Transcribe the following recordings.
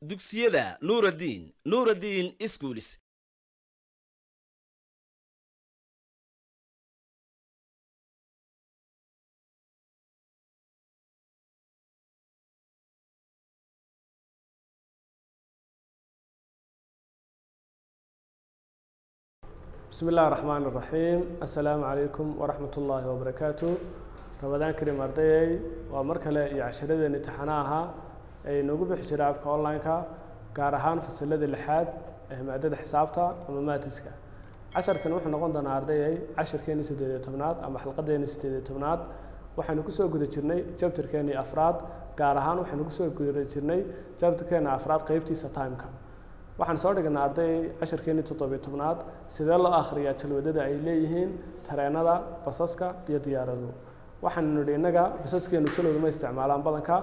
dugsiyada nuuraddiin nuuraddiin iskuulis بسم الله الرحمن الرحيم السلام عليكم ورحمة الله وبركاته رمضان كريم أرديي ومركلة يعشرة امتحانها أي نوجو بحجر أبك أونلاين كا كارهان في السلة اللحاد مادة حسابتا أما ماتسكا عشر كان وحنا قندنا أرديي عشر كان سديد تمنات أما حلقة دين سديد تمنات waxaynu kusoo guda jirnay jabtarkeenii afraad gaar ahaan waxaynu kusoo guda jirnay jabtarkeena afraad qeybtiisa timeka waxaan soo dhignay arday casharkeenii toddobiyo tobnaad sidee loo akhriyaa jalwadada ay leeyihiin tareenada basaska iyo diyaaraduhu waxaanu nidhi innaga basaskeenu jalwadu ma isticmaalaan badanka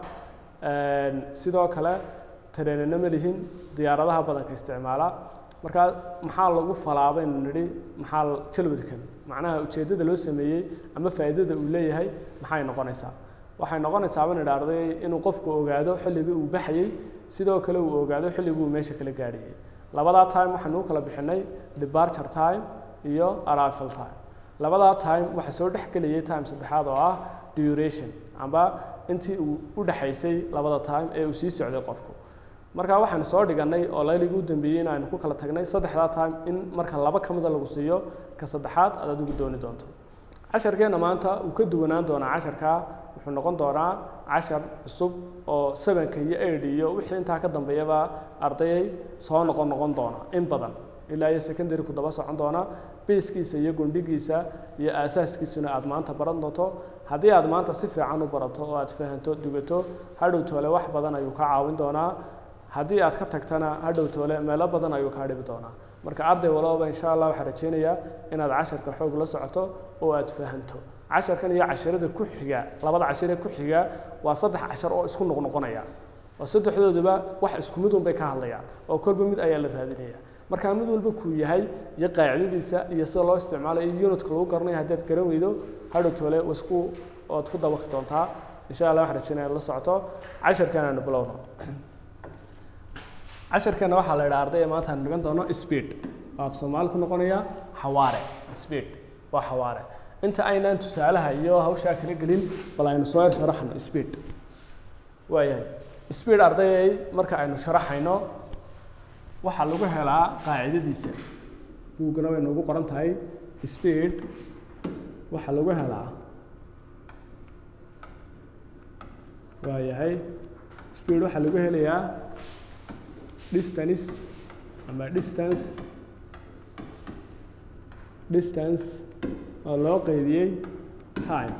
sidoo kale tareenana ma lihin diyaaradaha badanka isticmaala markaa maxaa lagu falaa baynu nidhi maxaa jalwadkan macnaha ujeeddada loo sameeyey ama faa'iidada uu leeyahay maxay noqonaysaa waxay noqonaysaa baan idhi arday inuu qofku ogaado xilligii uu baxayey sidoo kale uu ogaado xilligii uu meesha kala gaadhiyey labadaa time waxaanu u kala bixinay departure time iyo arrival time labadaa time waxaa soo dhex gelayay time saddexaad oo ah duration amba intii uu u dhexaysay labada time ee uu sii socday qofku markaa waxaanu soo dhigannay oo layligii u dambeeyey in aynu ku kala tagnay saddexdaa time in marka laba ka mida lagu siiyo ka saddexaad aad adigu dooni doonto casharkeenna maanta uu ka duwanaan doonaa casharkaa wuxuu noqon doonaa cashar cusub oo sevenka iyo eight iyo wixii intaa ka dambeeyaba ardayay soo noqon noqon doona in badan ilaa iyo secondary ku daba socon doona biiskiisa iyo gundhigiisa iyo aasaaskiisuna aad maanta baran doonto haddii aad maanta si fiican u barato oo aad fahanto dugato hadhow toole wax badan ayuu ka caawin doonaa haddii aad ka tagtana hadhow toole meelo badan ayuu kaa dhibi doonaa marka arday walbaba insha allah waxaan rajeynayaa inaad casharka xoog la socoto oo aad fahanto casharkan iyo casharada ku xiga labada cashar ee ku xiga waa saddex cashar oo isku noqnoqonaya oo saddexdooduba wax isku mid un bay ka hadlayaan oo kolba mid ayaa la raadinaya marka mid walba kuu yahay iyo qaacidadiisa iyo sida loo isticmaalo iyo unitka lagu garanayo haddaad garan weydo hadhow toole wasku ood ku dabaqi doontaa insha allah waxaan rajeynaya la socoto casharkan aanu bilowno casharkeena waxaa la yidhaha ardayga maanta aanu dhigan doono speed waa af soomaali ku noqonaya xawaare speed waa xawaare inta aynaan tusaalaha iyo hawshaa kala gelin bal aynu soo yar sharaxno speed waayahay speed ardayay marka aynu sharaxayno waxaa lagu helaa qaacidadiisa buuggana way noogu qoran tahay speed waxaa lagu helaa waayahay speed waxaa lagu helayaa distance ama distance distance oo loo qeybiyey time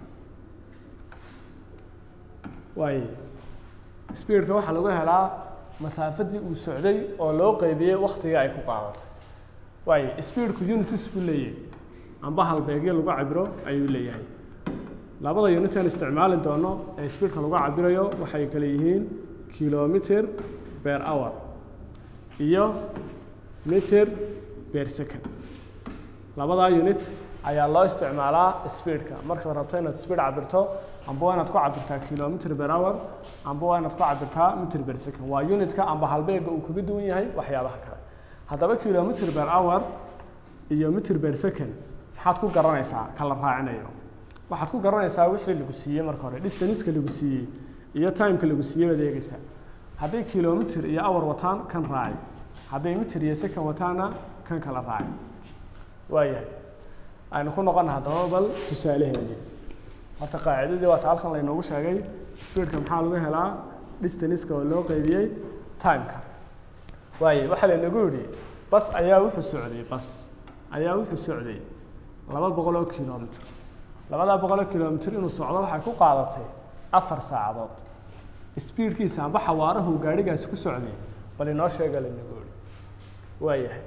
waaye speedka waxaa lagu helaa masaafadii uu socday oo loo qeybiyey waktiga ay ku qaadatay waaye speedku unitis buu leeyahay amba halbeegyo lagu cabiro ayuu leeyahay labada unit aan isticmaali doono ee speedka lagu cabirayo waxay kale yihiin kilometer per hour iyo meter per second labadaa unit ayaa loo isticmaalaa speedka markaad rabto inaad speed cabirto amba waa inaad ku cabirtaa kilometer per hour amba waa inaad ku cabirtaa meter per second waa unitka amba halbeega uu kaga duwan yahay waxyaabaha kale haddaba kilometer per hour iyo meter per second maxaad ku garanaysaa kala raacinayo waxaad ku garanaysaa wixii lagu siiyey marka hore distanceka lagu siiyey iyo timeka lagu siiyey baad eegaysaa hadday kilometer iyo hour wataan kan raaci hadday meter iyo second wataana kan kala raaci waayahay aynu ku noqona haddaba bal tusaalaheedii horta qaacidadii waata halkan laynoogu sheegay speedka maxaa lagu helaa distanceka oo loo qeybiyey timeka waaye waxaa laynagu yidhi bas ayaa wuxuu socday bas ayaa wuxuu socday laba boqol oo kilometer labadaa boqol oo kilometer inuu socdo waxay ku qaadatay afar saacadood speedkiisa amba xawaarahu gaadhigaasi ku socday bal inoo sheega laynagu yidhi waayahay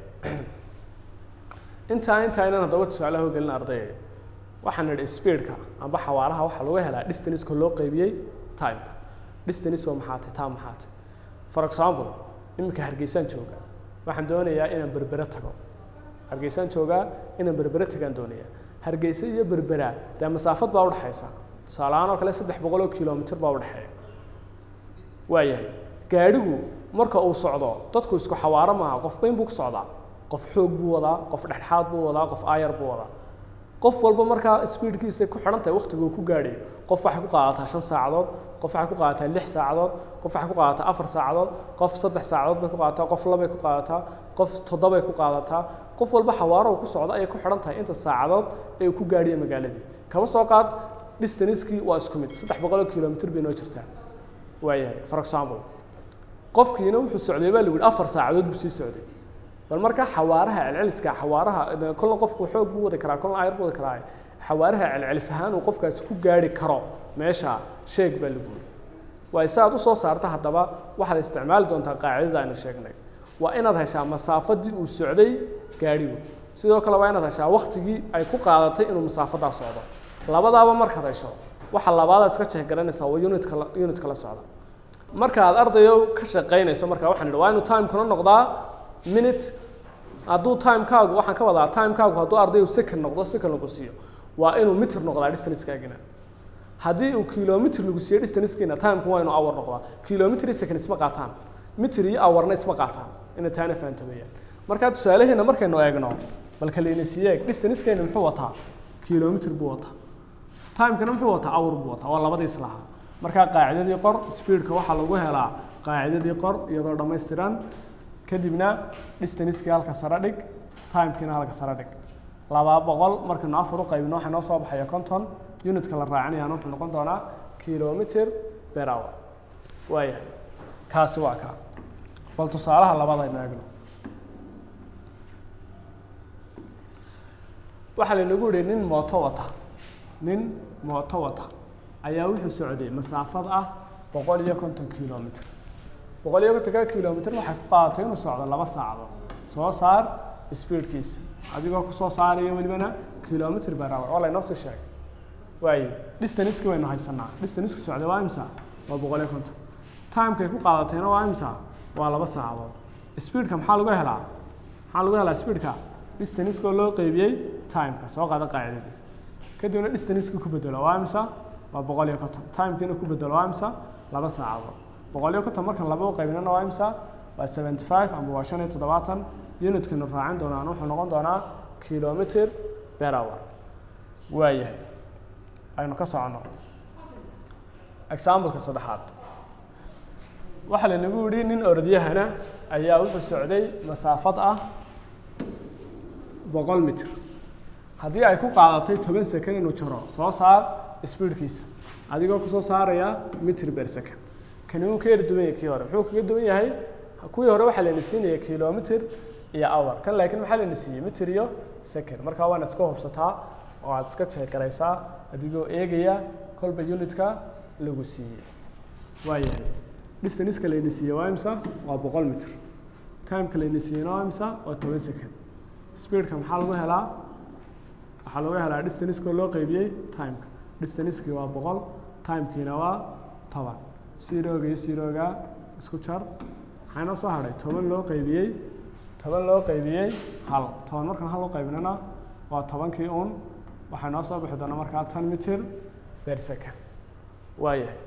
intaa intaynan haddaba tusaalaha gelin ardayga waxaan nidhi speedka amba xawaaraha waxaa lagu helaa distanceka loo qeybiyey timeka distance oo maxaa tahay time maxaa tahay for example iminka hargeysaan jooga waxaan doonayaa inaan berbere tago hargeysaan joogaa inaan berbere tagaan doonayaa hargeysa iyo berbera dee masaafad baa udhexaysa tusaalahaan oo kale saddex boqol oo kilomitr baa udhexeeya waayahay gaadhigu marka uu socdo dadku isku xawaaro maaha qof bayn buu ku socdaa qof xoog buu wadaa qof dhexdhexaad buu wadaa qof aayar buu wadaa qof walba markaa speedkiisa ku xidhan tahay waqtiga uu ku gaadhayo qof waxay ku qaadataa shan saacadood qof waxay ku qaadataa lix saacadood qof waxay ku qaadataa afar saacadood qof saddex saacadood bay ku qaadataa qof labay ku qaadataa qof toddobay ku qaadataa qof walba xawaaro uu ku socdo ayay ku xidhan tahay inta saacadood ee uu ku gaadhiyo magaaladii kaba soo qaad distanskii waa isku mid saddex boqoloo kilomitr bay noo jirtaa waayahay for example qofkiina wuxuu socday baa lagu yihi afar saacadood buu sii socday bal markaa xawaaraha celceliska xawaaraha kolna qofku xoog buu wadi karaa kolna ayar buu wadi karaa xawaaraha celcelis ahaan uu qofkaasi ku gaari karo meesha sheeg baa lagu yiri waayo si aad usoo saarta haddaba waxaad isticmaali doontaa qaacidada aynu sheegnay waa inaad heshaa masaafadii uu socday gaadhigu sidoo kale waa inaad heshaa waktigii ay ku qaadatay inuu masaafadaa socdo labadaaba markaad hesho waxa labaadaad iska jehgaranaysaa waa unitka unitka la socda marka aad ardayo ka shaqaynayso marka waxaan idhi waa inuu timekuna noqdaa minute hadduu timekaagu waxaan ka wadaa timekaagu hadduu ardayu second noqdo second lagu siiyo waa inuu mitir noqdaa distanceskaagina haddii uu kilomitr lagu siiyo distancekiina timeku waa inuu hour noqdaa kilomitr iyo second isma qaataan mitir iyo hourna isma qaataan ina taana fahanto weeyaan marka tusaalaheena markaynu eegno bal kalayna siyeeg distancekeena muxuu wataa kilomitr buu wataa timekana muxuu wataa hour buu wataa waa labadii islahaa markaa qaacidadii qor speedka waxaa lagu helaa qaacidadii qor iyadoo dhammaystiran kadibna distancekii halka sare dhig timekiina halka sare dhig laba boqol markaynu afar u qaybino waxaa noo soo baxaya conton unitka la raacinayaan wuxuu noqon doonaa kilometer per hour waayahay kaasi waa kaa bal tusaalaha labadaynu eegno waxaa laynagu yihi nin mooto wata nin mooto wata ayaa wuxuu socday masaafad ah boqol iyo konton kilomitr boqol iyo kontonka kilomitr waxay ku qaadatay inuu socdo laba saacadood soo saar speedkiisa adigoo kusoo saaraya welibana kilomitr per hour waa laynoo sii sheegay waayo distanceki waynu haysanaa distanceki socday waa imsa waa boqol iyo konton timekay ku qaadatayna waa imsa waa laba saacadood speedka maxaa lagu helaa maxaa lagu helaa speedka distancekoo loo qeybiyey timeka soo qaada qaacidadii kadibna distanceki ku bedelo waa imsa waa boqol iyo konton timekiina ku bedelo waa imsa laba saacadood boqol iyo konton markan laba u qaybinana waa imsa waa seventy five ama waa shan iyo toddobaatan unitkanu raacin doonaan wuxuu noqon doonaa kilomitr per hour waayahay aynu ka socono exampleka saddexaad waxaa laynagu yihi nin orodyahana ayaa wuxuu socday masaafad ah boqol mitr haddii ay ku qaadatay toban second inuu jaro soo saar speedkiisa adigoo kusoo saaraya mitr per second kani wuu ka yar duwan yahay kii hore muxuu kaga duwan yahay kuwii hore waxaa layna siinaya kilomitr iyo hour kan laakiin maxaa layna siiyey mitr iyo second markaa waana iska hubsataa oo aad iska jeegaraysaa adigoo eegaya kolba unitka lagu siiyey waayahay distanceka layna siiyey waa imsa waa boqol mitr timeka layna siiyeyna waa imsa waa toban second speedka maxaa lagu helaa waxaa lagu helaa distancekoo loo qeybiyey timeka distancekii waa boqol timekiina waa toban siroga iyo siroga isku jar maxaa inoo soo hadhay toban loo qeybiyey toban loo qeybiyey hal toban markaan hal u qaybinana waa tobankii un waxaa noo soo bixi doona markaa tan mitir per second waayahay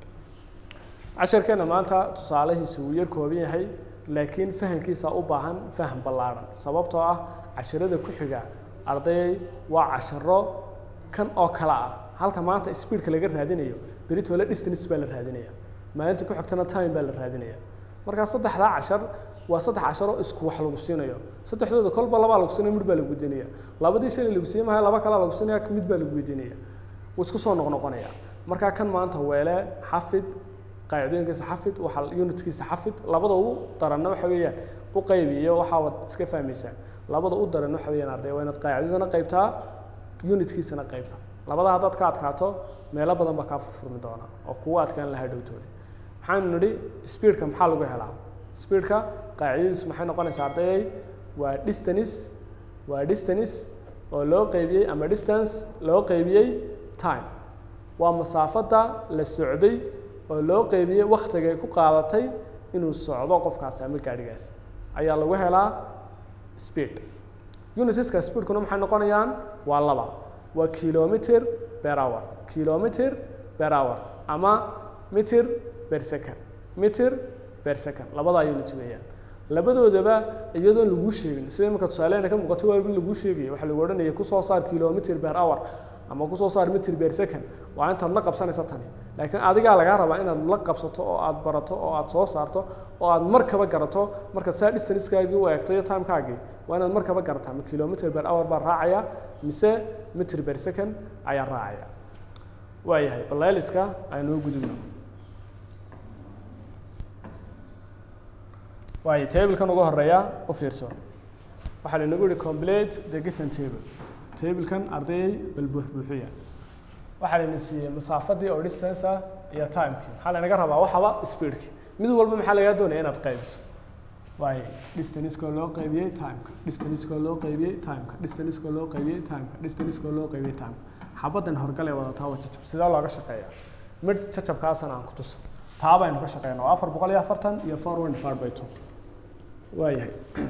casharkeena maanta tusaalahiisu wuu yar kooban yahay laakiin fahamkiisa u baahan faham ballaadhan sababtoo ah casharada ku xiga ardayay waa casharo kan oo kale ah halka maanta speedka laga raadinayo beritole distance baa la raadinaya maalinta ku xigtana time baa la raadinaya markaa saddexdaa cashar waa saddex casharoo isku wax lagu siinayo saddexdooda kolba labaa lagu siinaya mid baa lagu weydiinaya labadii shalay lagu siiyey maha laba kalaa lagu siinaya mid baa lagu weydiinaya wuu isku soo noqnoqonaya markaa kan maanta weele xafid qaacidooyinkiisa xafid waxa unitkiisa xafid labada ugu daranna waxa weeyaan u qaybiyo waxaa wad iska fahmaysaa labada u daran waxa weeyaan arday waa inaad qaacidadana qaybtaa unitkiisana qaybtaa labada haddaad ka adkaato meelo badan baa kaa furfurmi doona oo kugu adkaan lahaa dhowtooda maxaanu nidhi speedka maxaa lagu helaa speedka qaacidadiisu maxay noqonaysaa ardayay waa distance waa distance oo loo qeybiyey ama distance loo qeybiyey time waa masaafada la socday oo loo qeybiyey waktigay ku qaadatay inuu socdo qofkaasi ama gaadhigaas ayaa lagu helaa speed unitiska speedkuna maxay noqonayaan waa laba waa kilometer per hour kilometer per hour ama meter per second meter per second labadaa unit weeyaan labadoodaba iyadoon laguu sheegin sida imika tusaalehena ka muuqato waa in laguu sheegaya waxaa lagu odhanaya kusoo saar kilometer per hour ama kusoo saar meter per second waa intaad la qabsanaysa tani laakiin adigaa lagaa rabaa inaad la qabsato oo aad barato oo aad soo saarto oo aad markaba garato markaad saa distanceskaagii u eegto iyo timekaagii waa inaad markaba garataa ma kilometer per hour baa raacaya mise meter per second ayaa raacaya waayahay baleeliska aynoo gudubno waayo tablekan ugu horeeya u fiirso waxaa lainagu yihi complete the given table tablekan ardayay bal buuxbuuxiya waxaa layna siiyey masaafadii oo distance ah iyo timekii maxaa laynaga rabaa waxaba speedki mid walba maxaa lagaa doonaya inaad qaybiso waayo distanceka loo qaybiyey timeka distanceka loo qaybiyey timeka distanceka loo qaybiyey timeka distanceka loo qaybiyey timeka xabadan horgale wadataa waa jajab sidee looga shaqeeya mid jajabkaasana aan ku tuso taa baynu ka shaqeyna waa afar boqol iyo afartan iyo four one divided by two waayahay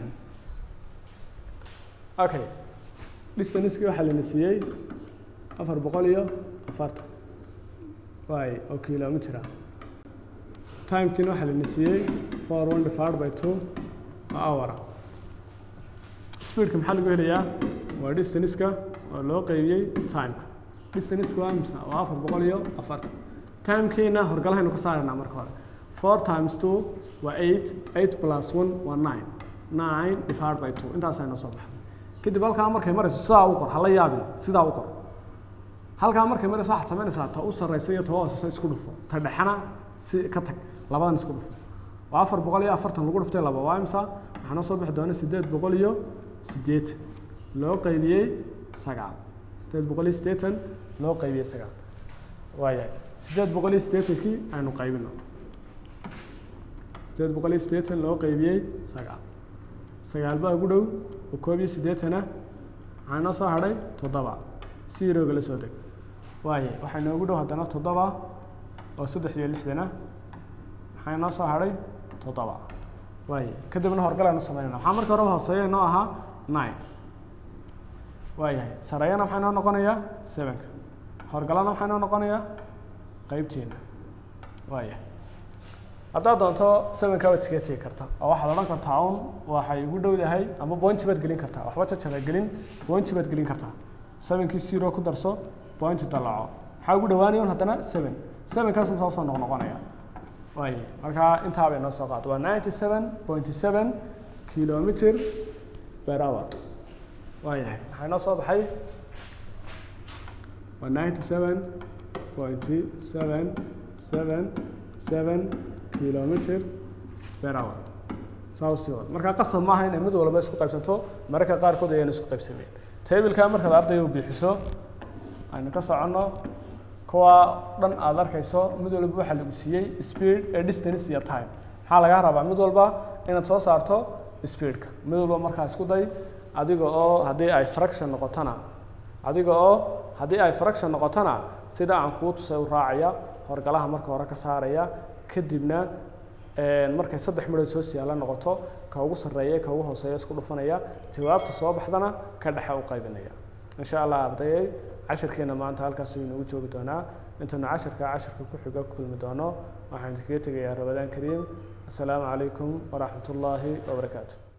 okay distancekii waxaa lana siiyey afar boqol iyo afartan waay oo kilometer ah timekiina waxaa lana siiyey four one divided by two oo hour ah speedka maxaa lagu helayaa waa distanceka oo loo qaybiyey timeka distanceka waa imisa waa afar boqol iyo afartan timekiina horgalahaynu ka saaraynaa marka hore four times two waa eight eight plus one waa nine nine divided by two intaasayna soo baxday kadib halkaa markay marayso sidaa u qor hala yaabin sidaa u qor halkaa markay marayso waxaad samaynaysaa ta u sarraysa iyo ta u hooseysa isku dhufo ta dhexena si ka tag labadan isku dhufo waa afar boqol iyo afartan lagu dhuftay laba waa imsa waxaa noo soo bixi doona siddeed boqol iyo siddeetan loo qaybiyey sagaal siddeed boqol iyo siddeetan loo qaybiyey sagaal waayahay siddeed boqol iyo siddeetankii aynu qaybino siddeed boqol iyo siddeetan loo qaybiyey sagaal sagaal baa ugu dhow oo koob iyo siddeetana waxaa inoo soo hadhay toddoba siirooga la soo deg waaye waxaa inoogu dhow haddana toddoba oo saddex iyo lixdana maxaa inoo soo hadhay toddoba waaye kadibna horgalaynu samaynayna waxaa marka horeba hooseeya inoo ahaa nine waayahay sareeyana waxaa inoo noqonayaa sevenka horgalana waxaa inoo noqonayaa qeybteena waayahay haddaad doonto sevenka waad iskaga tegi karta oo waxaad odhan kartaa un waxay ugu dhowdahay ama pointi baad gelin kartaa waxba jajaba gelin pointi baad gelin kartaa sevenkii zero ku darso pointi dalaco maxaa ugu dhawaanaya un haddana seven sevenkaas musaa usoo noqnoqonaya waay markaa intaa bay noo soo qaad waa ninety seven pointy seven kilometer per hour waayahay maxaa inoo soo baxay waa ninety seven pointy seven seven seven kilometer per hour saa u sii wad markaa qasab maaha inay mid walba isku qaybsanto mararka qaarkood ayaan isku qaybsameen tableka markaad ardayga u bixiso aynu ka soconno kuwa dhan aad arkayso mid walba waxaa lagu siiyey speed ee distance iyo time maxaa lagaa rabaa mid walba inaad soo saarto speedka mid walba markaa isku day adiga oo haddii ay fraction noqotona adiga oo haddii ay fraction noqotona sida aan kuu tusay u raacaya horgalaha marka hore ka saaraya kadibna markay saddex midhood soo siyaala noqoto ka ugu sarreeya ka ugu hooseeya isku dhufanaya jawaabta soo baxdana ka dhexe u qaybinaya insha allah ardayay cashirkeena maanta halkaas inoogu joogi doonaa intaynu casharka casharka ku xiga ku kulmi doono waxaan idinkaga tegayaa rabadaan kariim assalaamu calaykum waraxmat ullaahi wabarakaatu